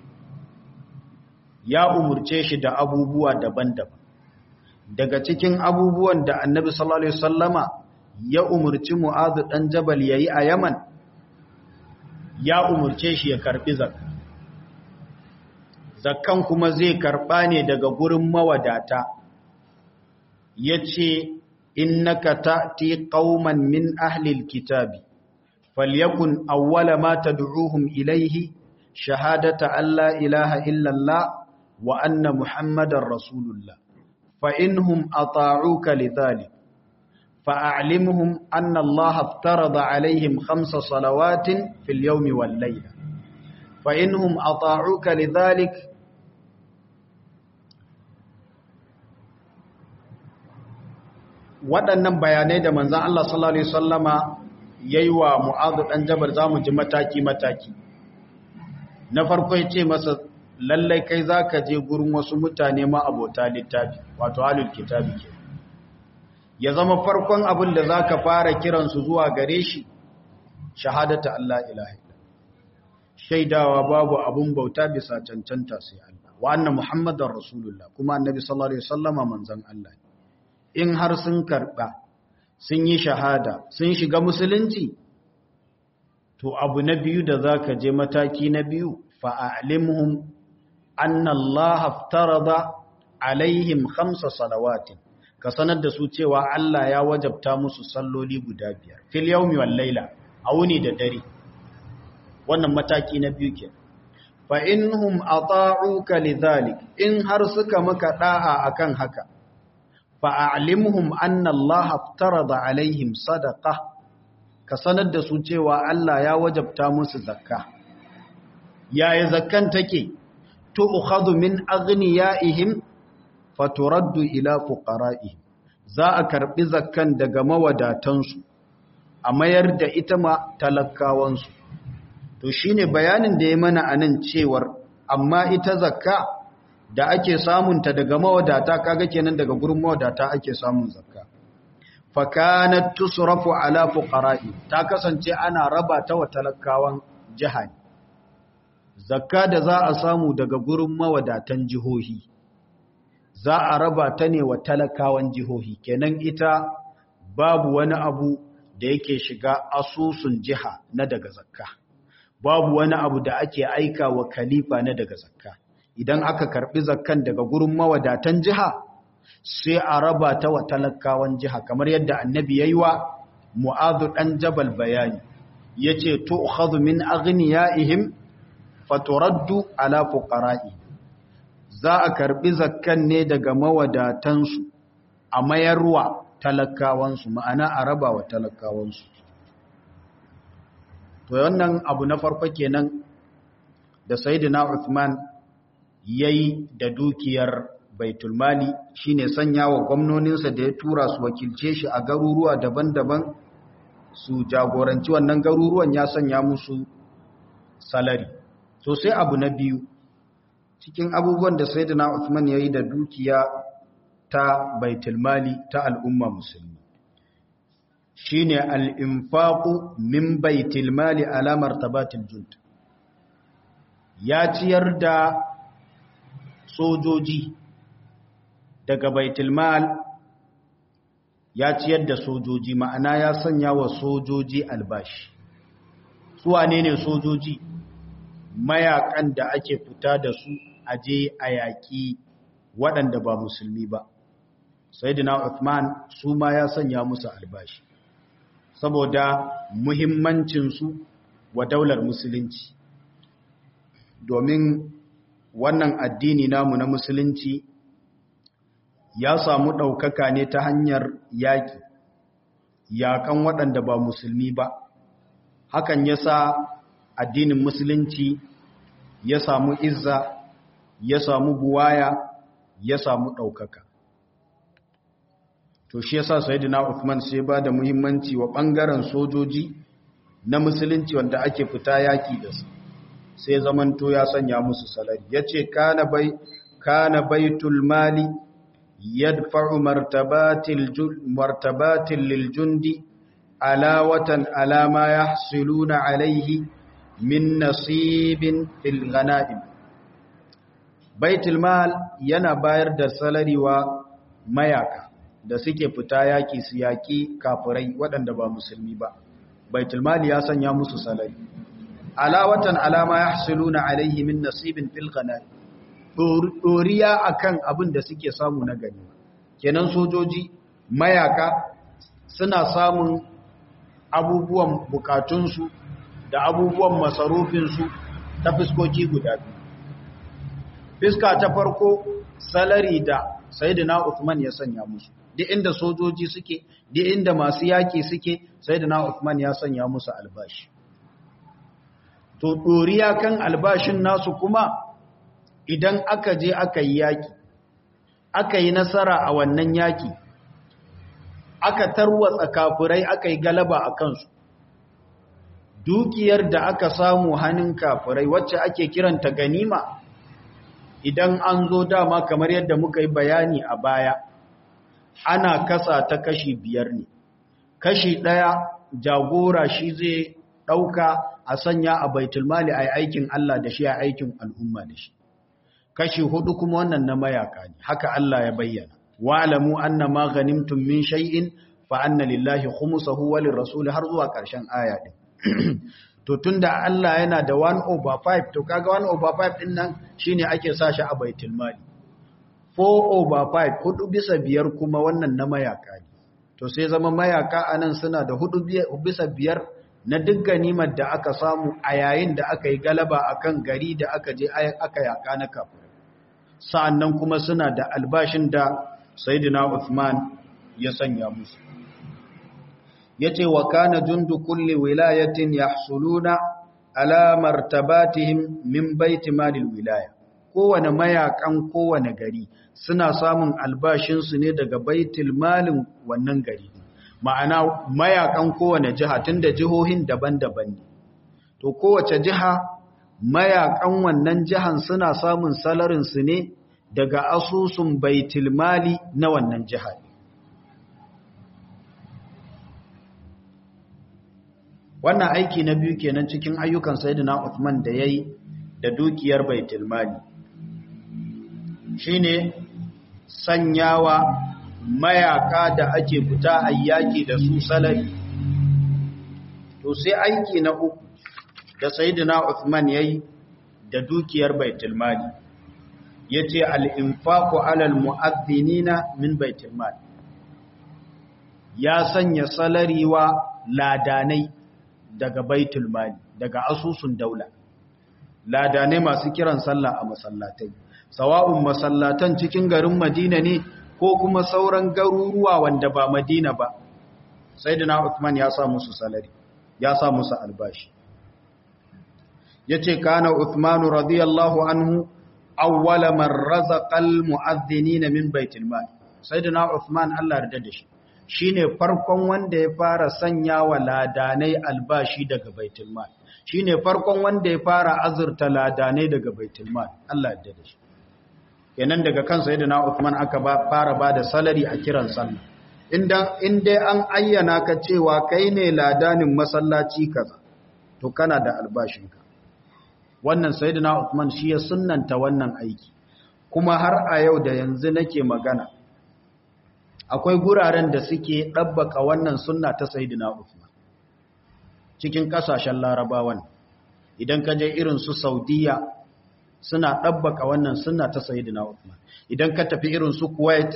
ya umurce shi da abubuwa daban-daban daga cikin abubuwan da annabi sallallahu alaihi wasallama ya umurci mu'adu ɗan jabal yayi a yaman ya umurce shi ya karbi zakka zakkan kuma zai karba ne daga gurin mawadata yace innaka ta'ti qauman min ahli alkitabi falyakun awwala ma tad'uuhum ilayhi shahadata an la ilaha illa allah wa anna muhammadar rasulullah fa inhum ata'uka lidhalik فأعلمهم أن الله افترض عليهم خمس صلوات في اليوم والليلة فإنهم أطاعوك لذلك waɗannan bayanai da manzan Allah sallallahu Alaihi wasallama ya yi wa mu'adu ɗan jabar za mu ji mataki-mataki na farko ya ce masa lallai kai za ka je gurin wasu mutane ma abota littafi wato halin kitabi ke ya zama farkon abin da za ka fara kiransu zuwa gare shi shahadata Allah ilaha shaidawa babu abin bauta bisa cancanta sai Allah wa anna muhammadar rasulullah kuma annabi sallallahu alaihi wasallama manzon Allah in har sun karba sun yi shahada sun shiga musulunci to abu na biyu da zaka je mataki na biyu fa'alimhum anna Allah aftarada alaihim khamsa salawatin ka sanar da su cewa Allah ya wajabta musu salloli guda biyar fil yawmi wal laila a wuni da dare wannan mataki na biyu ke fa inhum ata'uka lidhalik in har suka maka da'a akan haka fa a'limhum anna Allah aftarada alaihim sadaqa ka sanar da su cewa Allah ya wajabta musu zakka yaya zakkan take tu'khadhu min aghniyaihim faturaddu ila fuqara'ihim za a karbi zakkan daga mawadatansu a mayar da ita ma talakawansu to shine bayanin da ya mana anan cewar amma ita zakka da ake samunta daga mawadata kaga kenan daga gurin mawadata ake samun zakka fa kanat tusrafu ala fuqara'i ta kasance ana raba ta wa talakawan jiha zakka da za a samu daga gurin mawadatan jihohi za a raba ta ne wa talakawan jihohi kenan ita babu wani abu da yake shiga asusun jiha na daga zakka babu wani abu da ake aika wa khalifa na daga zakka idan aka karbi zakkan daga gurin mawadatan jiha sai a raba ta wa talakawan jiha kamar yadda annabi yayi wa mu'adhu dan jabal bayani yace tu'khadhu min aghniyaihim faturaddu ala fuqara'i za a karbi zakkan ne daga mawadatansu a mayarwa talakawansu ma'ana a raba wa talakawansu to wannan abu na farko kenan da sayyidina Uthman yayi da dukiyar baitul mali shine sanya wa gwamnoninsa da ya tura su wakilce shi a garuruwa daban-daban su jagoranci wannan garuruwan ya sanya musu salari so sai abu na biyu cikin abubuwan da sayyidina Uthman yayi da dukiya ta baitul mali ta al'umma musulmi shine al-infaqu min baitul mali ala martabatil jund ya ciyar da sojoji daga baitul mal ya ciyar da sojoji ma'ana ya sanya wa sojoji albashi su wane ne sojoji mayakan da ake fita da su aje a yaƙi waɗanda ba musulmi ba sayyidina Uthman su ma ya sanya musu albashi saboda muhimmancinsu wa daular musulunci domin wannan addini namu na musulunci ya samu ɗaukaka ne ta hanyar yaƙi yaƙan waɗanda ba musulmi ba hakan ya sa addinin musulunci ya samu izza ya samu buwaya ya samu ɗaukaka to shi yasa sayyidina Uthman sai ba da muhimmanci wa ɓangaren sojoji na musulunci wanda ake fita yaƙi da su sai zamanto ya sanya musu salari yace kana bai kana baitul mali yadfa'u martabatil martabatil lil jundi alawatan ala ma yahsiluna alayhi min nasibin fil ghanaim baitul mal yana bayar da salari wa mayaka da suke fita yaki su yaki kafirai waɗanda ba musulmi ba baitul mal ya sanya musu salari alawatan alama yahsuluna alayhi min nasibin fil ghanaim doriya akan abin da suke samu na gani kenan sojoji mayaka suna samun abubuwan bukatunsu da abubuwan masarufinsu ta fiskoki guda biyu fiska ta farko salari da sayyidina Uthman ya sanya musu duk inda sojoji suke duk inda masu yaki suke sayyidina Uthman ya sanya musu albashi to doriya kan albashin nasu kuma idan aka je aka yi yaki aka yi nasara a wannan yaki aka tarwatsa kafirai aka yi galaba a kansu dukiyar da aka samu hannun kafirai wacce ake kiranta ganima idan an zo dama kamar yadda muka yi bayani a baya ana kasa ta kashi biyar ne kashi ɗaya jagora shi zai ɗauka a sanya a baitulmali a aikin Allah da shi a aikin al'umma da shi kashi hudu kuma wannan na mayaka ne haka Allah ya bayyana wa'lamu anna ma ghanimtum min shay'in fa anna lillahi khumsahu wa lirrasul har zuwa ƙarshen aya din to tunda Allah yana da 1 over 5 to kaga 1 over 5 din nan shine ake sa shi a baitul mali 4 over 5 hudu bisa biyar kuma wannan na mayaka ne to sai zama mayaka anan suna da hudu bisa biyar na duk ganimar da aka samu a yayin da aka yi galaba akan gari da aka je aka yaka na kafir sa'annan kuma suna da albashin da sayyidina Uthman ya sanya musu yace wa kana jundu kulli wilayatin yahsuluna ala martabatihim min baiti malil wilaya kowane mayakan kowane gari suna samun albashin su ne daga baitul malin wannan gari ma'ana mayakan kowane jiha tunda jihohin daban-daban ne to kowace jiha mayakan wannan jihan suna samun salarin su ne daga asusun baitul mali na wannan jiha wannan aiki na biyu kenan cikin ayyukan sayyidina Uthman da yayi da dukiyar baitul mali shine sanyawa mayaka da ake fita ayyaki da su salari to sai aiki na uku da sayyidina Uthman yayi da dukiyar baitul mali yace al-infaqu 'ala al-mu'adhdhinina min baitul mali ya sanya salari wa ladanai daga baitul mali daga asusun daula ladanai masu kiran sallah a masallatai sawa'un masallatan cikin garin Madina ne ko kuma sauran garuruwa wanda ba Madina ba sayyidina Uthman ya sa musu salari ya sa musu albashi yace kana Uthman radiyallahu anhu awwala man razaqal mu'adhdhinina min baitul mal sayyidina Uthman Allah yarda da shi shine farkon wanda ya fara sanya wa ladanai albashi daga baitul mal shine farkon wanda ya fara azurta ladanai daga baitul mal Allah yarda da shi kenan daga kan sayyidina Uthman aka ba fara bada salari a kiran sallah inda in dai an ayyana ka cewa kai ne ladanin masallaci kaza to kana da albashinka wannan sayyidina Uthman shi ya sunnanta wannan aiki kuma har a yau da yanzu nake magana akwai guraren da suke ɗabbaka wannan sunna ta Sayyidina Uthman cikin ƙasashen larabawan idan ka je irin su Saudiya suna ɗabbaka wannan sunna ta Sayyidina Uthman idan ka tafi irin su Kuwait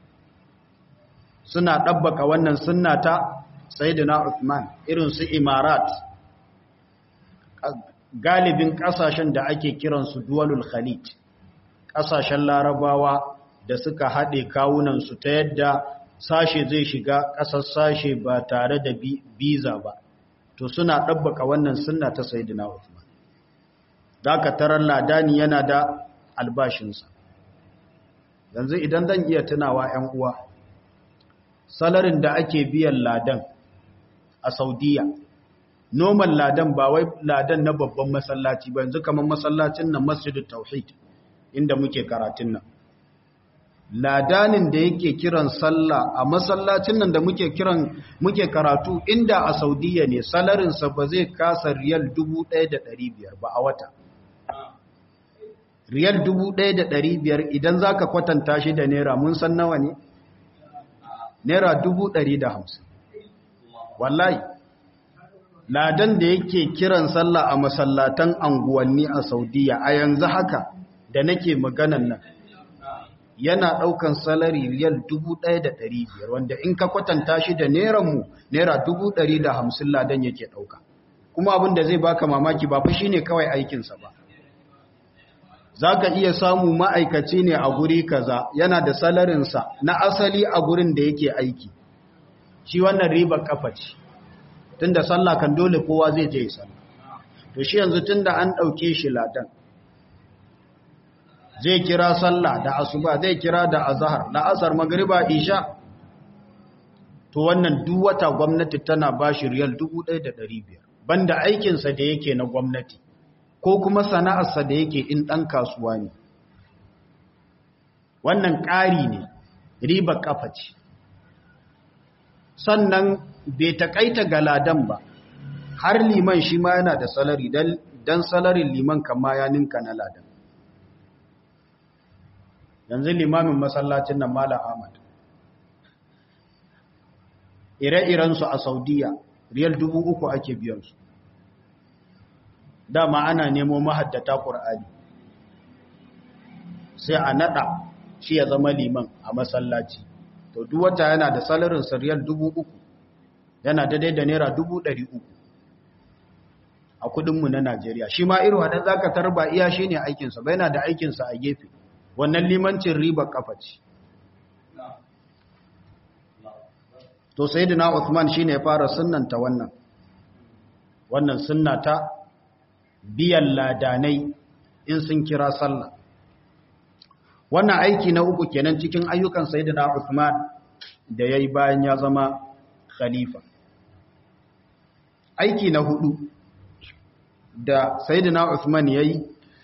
suna ɗabbaka wannan sunna ta Sayyidina Uthman irin su Imarat galibin ƙasashen da ake kiransu duwalul khalid ƙasashen larabawa da suka haɗe kawunansu ta yadda sashe zai shiga ƙasar sashe ba tare da biza ba to suna ɗabbaka wannan sunna ta sayidina Uthman ka tarar ladani yana da albashinsa yanzu idan zan iya tunawa 'yan uwa salarin da ake biyan ladan a saudiya noman ladan ba wai ladan na babban masallaci ba yanzu kamar masallacin nan masjidul tauhid inda muke karatun nan ladanin da yake kiran sallah a masallacin nan da muke kiran muke karatu inda a saudiya ne salarinsa ba zai kasa riyal 1500 ba a wata riyal 1500 idan za ka kwatanta shi da naira mun san nawa ne naira 150 wallahi ladan da yake kiran sallah a masallatan anguwanni a saudiya a yanzu haka da nake maganan nan yana ɗaukan salari riyal 1,500 wanda in ka kwatanta shi da mu naira 150 ladan yake ɗauka kuma abin da zai baka mamaki ba fa shine kawai aikinsa ba za ka iya samu ma'aikaci ne a guri kaza yana da salarinsa na asali a gurin da yake aiki shi wannan ribar kafa ce tun da sallah kan dole kowa zai je sallah to shi yanzu tun da an ɗauke shi ladan zai kira sallah da asuba zai kira da azhar da asar magriba isha to wannan duk wata gwamnati tana bashi riyal 1500 banda aikin sa da yake na gwamnati ko kuma sana'ar sa da yake in dan kasuwa ne wannan ƙari ne riba kafa ce sannan bai takaita ga ladan ba har liman shi ma yana da salari dan salarin liman kama ya ninka na ladan yanzu limamin masallacin nan Malam Ahmad ire-irensu a Saudiya riyal dubu uku ake biyansu dama ana nemo mahaddata Qur'ani sai a nada shi ya zama liman a masallaci to duk wata yana da salarin sa riyal dubu uku yana daidai da naira dubu ɗari uku a kudinmu na Najeriya shi ma irin waɗanda zaka tarba iya shine aikinsa ba yana da aikinsa a gefe wannan limancin riba kafa ce to sayyidina Uthman shine ya fara sunnanta wannan wannan sunna ta biyan ladanai in sun kira sallah wannan aiki na uku kenan cikin ayyukan sayyidina Uthman da yayi bayan ya zama khalifa aiki na hudu da sayyidina Uthman yayi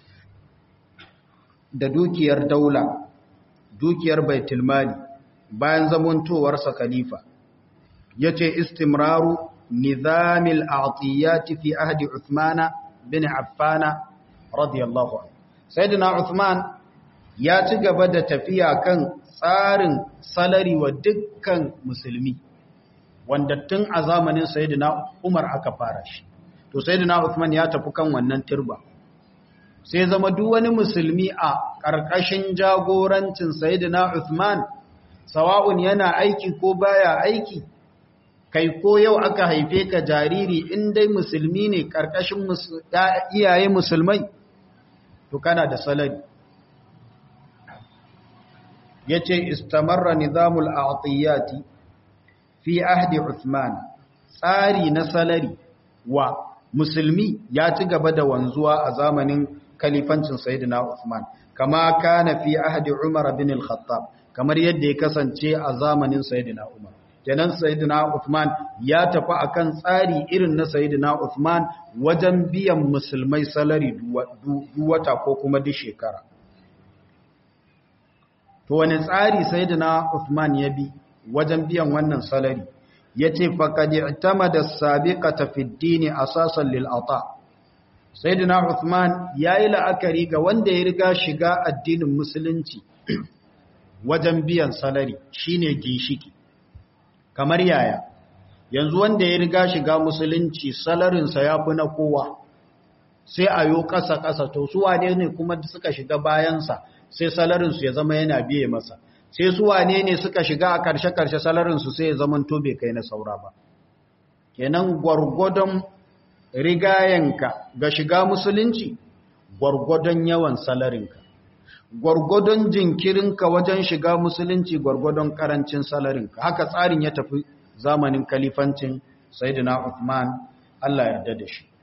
da dukiyar daula dukiyar baitul mali bayan zamantowarsa khalifa yace istimraru nizamil a'tiyati fi ahdi Uthman bin Affan radiyallahu anhu sayyidina Uthman ya ci gaba da tafiya kan tsarin salari wa dukkan musulmi wanda tun a zamanin sayyidina Umar aka fara shi to sayyidina Uthman ya tafi kan wannan turba sai zama duk wani musulmi a ƙarƙashin jagorancin Sayyidina Uthman sawa'un yana aiki ko baya aiki kai ko yau aka haife ka jariri in dai musulmi ne ƙarƙashin iyaye musulmai to kana da salari yace istamarra nizamul a'tiyati fi ahdi Uthman tsari na salari wa musulmi ya ci gaba da wanzuwa a zamanin kalifancin sayyidina Uthman kama kana fi ahdi Umar bin al-Khattab kamar yadda ya kasance a zamanin sayyidina Umar kenan sayyidina Uthman ya tafi akan tsari irin na sayyidina Uthman wajen biyan musulmai salari duwata ko kuma duk shekara to wani tsari sayyidina Uthman ya bi wajen biyan wannan salari yace faqad i'tamada as-sabiqata fi ad-din asasan lil ata' Sayyidina Uthman ya yi la'akari ga wanda ya riga shiga addinin musulunci wajen biyan salari shine ginshiki. Kamar yaya, yanzu wanda ya riga shiga musulunci salarinsa ya fi na kowa, sai a yo ƙasa-ƙasa to su wane ne kuma suka shiga bayansa sai salarinsu ya zama yana biye masa. Sai su wane ne suka shiga a ƙarshe-ƙarshe salarinsu sai ya zama to bai kai na saura ba. Kenan gwargwadon rigayenka ga shiga musulunci gwargwadon yawan salarinka gwargwadon jinkirinka wajen shiga musulunci gwargwadon karancin salarinka haka tsarin ya tafi zamanin kalifancin sayyidina Uthman Allah yarda da shi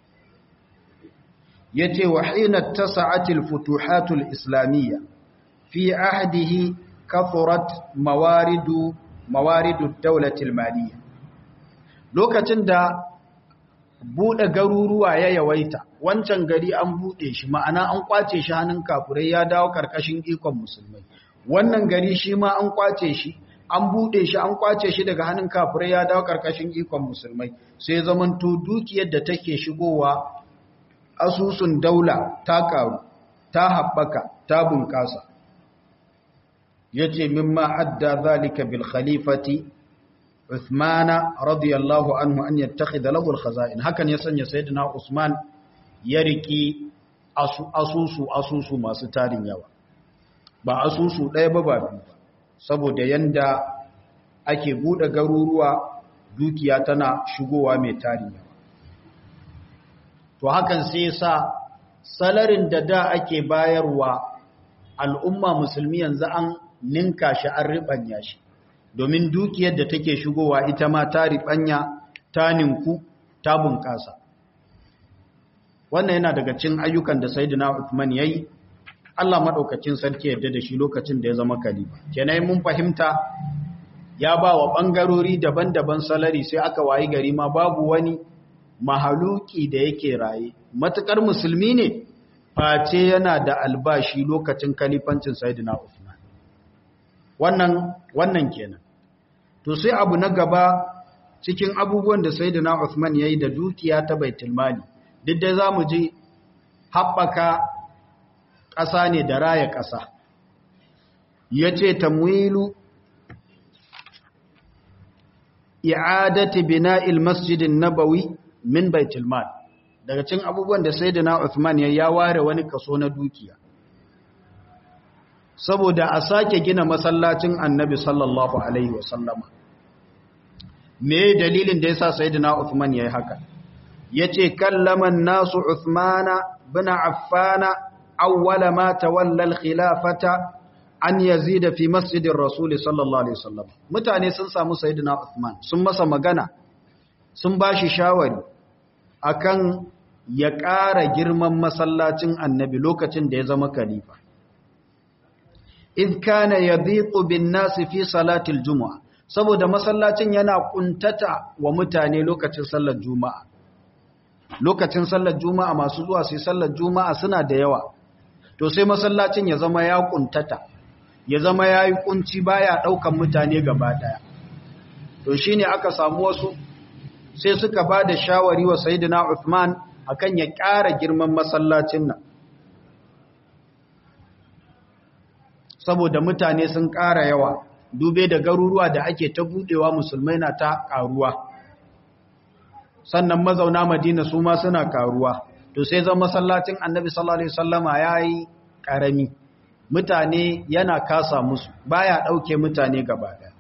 yace wa hina tasa'atil futuhatul islamiyya fi ahdihi kathurat mawaridu mawaridu dawlatil maliyya lokacin da bude garuruwa ya yawaita wancan gari an bude shi ma'ana an kwace shi hannun kafurai ya dawo karkashin ikon musulmai wannan gari shi ma an kwace shi an bude shi an kwace shi daga hannun kafurai ya dawo karkashin ikon musulmai sai zamanto dukiyar da take shigowa asusun daula ta karu ta haɓaka ta bunƙasa yace mimma adda zalika bil khalifati Uthmana radiyallahu anhu an yattakhidha lahu al-khaza'in hakan ya sanya sayyidina Usman ya riki asusu asusu masu tarin yawa ba asusu ɗaya ba ba biyu saboda yanda ake bude garuruwa dukiya tana shigowa mai tarin yawa to hakan sai sa salarin da da ake bayarwa al'umma musulmi yanzu an ninka shi an ribanya shi domin dukiyar da take shigowa ita ma ta riɓanya ta ninku ta bunƙasa wannan yana daga cin ayyukan da sayyidina Uthman yayi Allah madaukakin sarki yadda da shi lokacin da ya zama khalifa kenan mun fahimta ya ba wa bangarori daban-daban salari sai aka wayi gari ma babu wani mahaluki da yake raye matukar musulmi ne face yana da albashi lokacin khalifancin sayyidina Uthman wannan wannan kenan to sai abu na gaba cikin abubuwan da sayyidina Uthman yayi da dukiya ta baitul mali duk da zamu ji haɓaka ƙasa ne da raya ƙasa yace tamwilu i'adati bina'il masjidin nabawi min baitul mal daga cikin abubuwan da sayyidina Uthman yayi ya ware wani kaso na dukiya saboda a sake gina masallacin annabi sallallahu alaihi wasallama me dalilin da yasa sayyidina Uthman yayi haka yace kallaman nasu Uthmana bin Affana awwala ma tawalla al-khilafata an yazida fi masjidir rasul sallallahu alaihi wasallam mutane sun samu sayyidina Uthman sun masa magana sun bashi shawari akan ya ƙara girman masallacin annabi lokacin da ya zama khalifa idh kana yadhiqu bin nas fi salatil jumu'a saboda masallacin yana kuntata wa mutane lokacin sallar juma'a lokacin sallar juma'a masu zuwa sai sallar juma'a suna da yawa to sai masallacin ya zama ya kuntata ya zama yayi kunci baya daukan mutane gaba daya to shine aka samu wasu sai suka bada shawari wa sayyidina Uthman akan ya ƙara girman masallacin nan saboda mutane sun ƙara yawa dube da garuruwa da ake ta budewa musulmai na ta ƙaruwa sannan mazauna madina su ma suna ƙaruwa to sai zan masallacin annabi sallallahu alaihi wasallama yayi ƙarami mutane yana kasa musu baya ɗauke mutane gaba ɗaya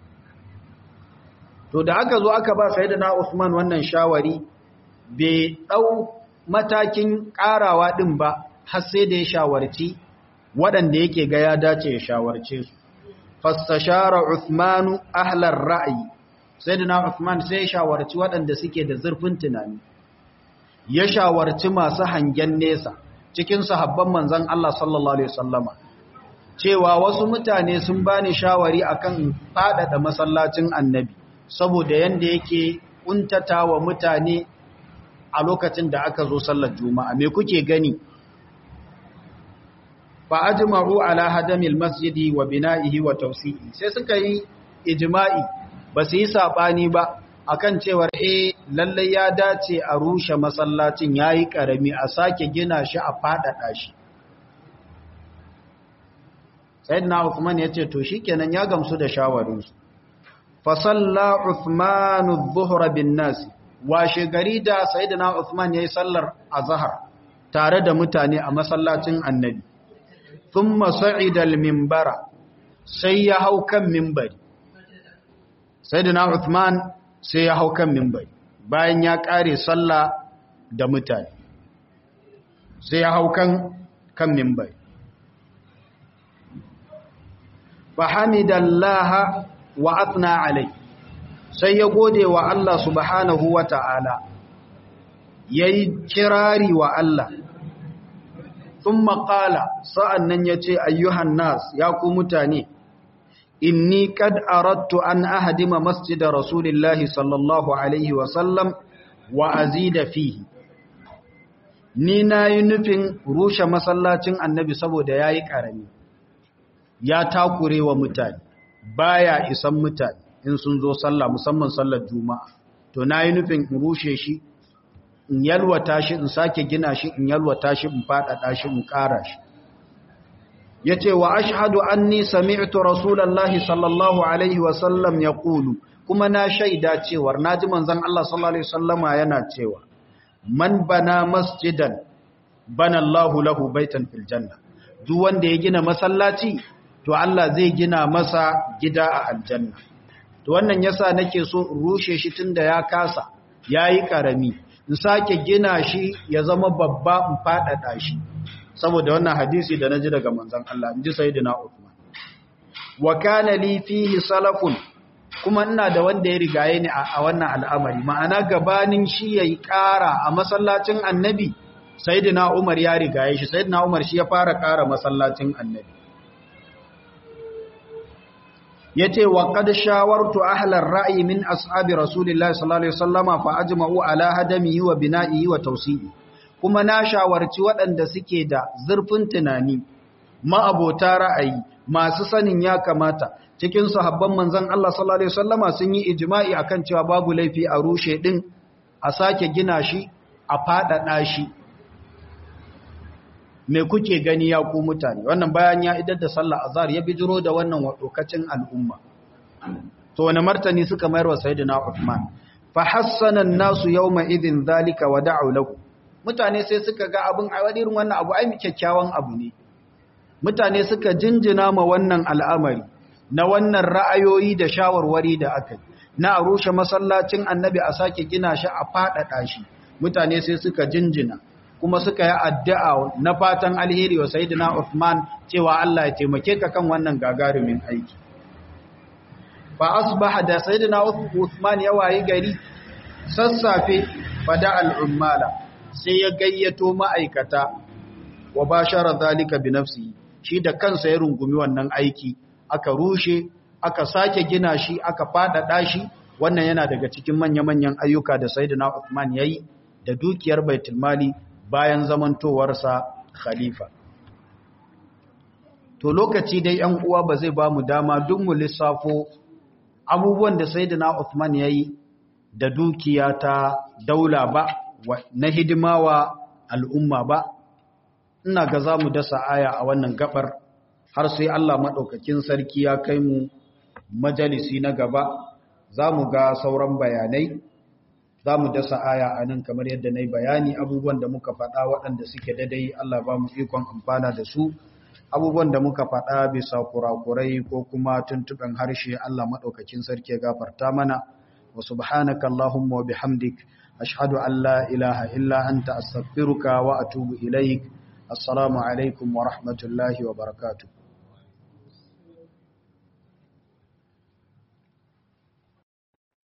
to da aka zo aka ba sayyidina Usman wannan shawari bai ɗau matakin ƙarawa ɗin ba har sai da ya shawarci waɗanda yake ga ya dace ya shawarce su fastashara Uthmanu ahlar ra'ayi sayyidina Uthman sai ya shawarci waɗanda suke da zurfin tunani ya shawarci masu hangen nesa cikin sahabban manzon Allah sallallahu alaihi wasallama cewa wasu mutane sun bani shawari akan faɗaɗa masallacin annabi saboda yanda yake kuntatawa mutane a lokacin da aka zo sallar juma'a me kuke gani fa ajma'u ala hadamil masjidi wa bina'ihi wa tawsi'i sai suka yi ijma'i ba su yi sabani ba akan cewar eh lalle ya dace a rushe masallacin yayi karami a sake gina shi a fadada shi sayyidina Uthman yace to shikenan ya gamsu da shawarin su fa salla Uthman adh-dhuhra bin nas washe gari da sayyidina Uthman yayi sallar azhar tare da mutane a masallacin annabi thumma sa'ida al-minbara sai ya hau kan minbari sayyidina Uthman sai ya hau kan minbari bayan ya kare sallah da mutane sai ya hau kan kan mimbai fahamidallaha wa athna alai sai ya gode wa Allah subhanahu wa ta'ala yayi kirari wa Allah thumma qala sa'annan yace ayyuhan nas ya ku mutane inni kad aradtu an ahdima masjida rasulillahi sallallahu alaihi wa sallam wa azida fihi ni nayi nufin rushe masallacin annabi saboda yayi karami ya takure wa mutane baya isan mutane in sun zo sallah musamman sallar juma'a to nayi nufin in rushe shi in yalwata shi in sake gina shi in yalwata shi in fadada shi in kara shi yace wa ashhadu anni sami'tu rasulullahi sallallahu alaihi wa sallam yaqulu kuma na shaida cewa naji manzon Allah sallallahu alaihi wasallama yana cewa man bana masjidan bana Allahu lahu baitan fil janna duk wanda ya gina masallaci to Allah zai gina masa gida a aljanna to wannan yasa nake so in rushe shi tunda ya kasa yayi karami in sake gina shi ya zama babba in fadada shi saboda wannan hadisi da naji daga manzon Allah inji sayyidina Uthman wa kana li fihi salafun kuma ina da wanda ya rigaye ni a wannan al'amari ma'ana gabanin shi yayi ƙara a masallacin annabi sayyidina Umar ya rigaye shi sayyidina Umar shi ya fara ƙara masallacin annabi yace wa qad shawartu ahlar ra'yi min ashabi rasulillahi sallallahu alaihi wasallama fa ajma'u ala hadamihi wa bina'ihi wa tawsi'i kuma na shawarci waɗanda suke da zurfin tunani ma'abota ra'ayi masu sanin ya kamata cikin sahabban manzon Allah sallallahu alaihi wasallama sun yi ijma'i akan cewa babu laifi a rushe din a sake gina shi a fadada shi me kuke gani ya ku mutane wannan bayan ya idar da sallah azhar ya bijiro da wannan wadokacin al'umma to wani martani suka mayar wa sayyidina Uthman fa hassana an-nasu yawma idhin dhalika wa da'u lahu mutane sai suka ga abin a irin wannan abu ai kyakkyawan abu ne mutane suka jinjina ma wannan al'amari na wannan ra'ayoyi da shawarwari da aka yi na a rushe masallacin annabi a sake gina shi a faɗaɗa shi mutane sai suka jinjina kuma suka yi addu'a na fatan alheri wa sayyidina Uthman cewa Allah ya taimake ka kan wannan gagarumin aiki fa asbaha da sayyidina Uthman ya wayi gari sassafe fada al'ummala sai ya gayyato ma'aikata wa bashara zalika bi nafsihi shi da kansa ya rungumi wannan aiki aka rushe aka sake gina shi aka faɗaɗa shi wannan yana daga cikin manya-manyan ayyuka da sayyidina Uthman yayi da dukiyar baitul mali bayan zamantowarsa khalifa to lokaci dai yan uwa ba zai ba mu dama duk mu lissafo abubuwan da sayyidina Uthman yayi da dukiya ta daula ba na hidimawa al'umma ba ina ga za mu dasa aya a wannan gabar har sai Allah maɗaukakin sarki ya kai mu majalisi na gaba za mu ga sauran bayanai za mu dasa aya a nan kamar yadda na yi bayani abubuwan da muka faɗa waɗanda suke daidai Allah ba mu ikon amfana da su abubuwan da muka faɗa bisa kurakurai ko kuma tuntuɓen harshe Allah maɗaukakin sarki ya gafarta mana wa subhanaka Allahumma wa bihamdik ashhadu an la ilaha illa anta astaghfiruka wa atubu ilaik assalamu alaikum wa rahmatullahi wa barakatuh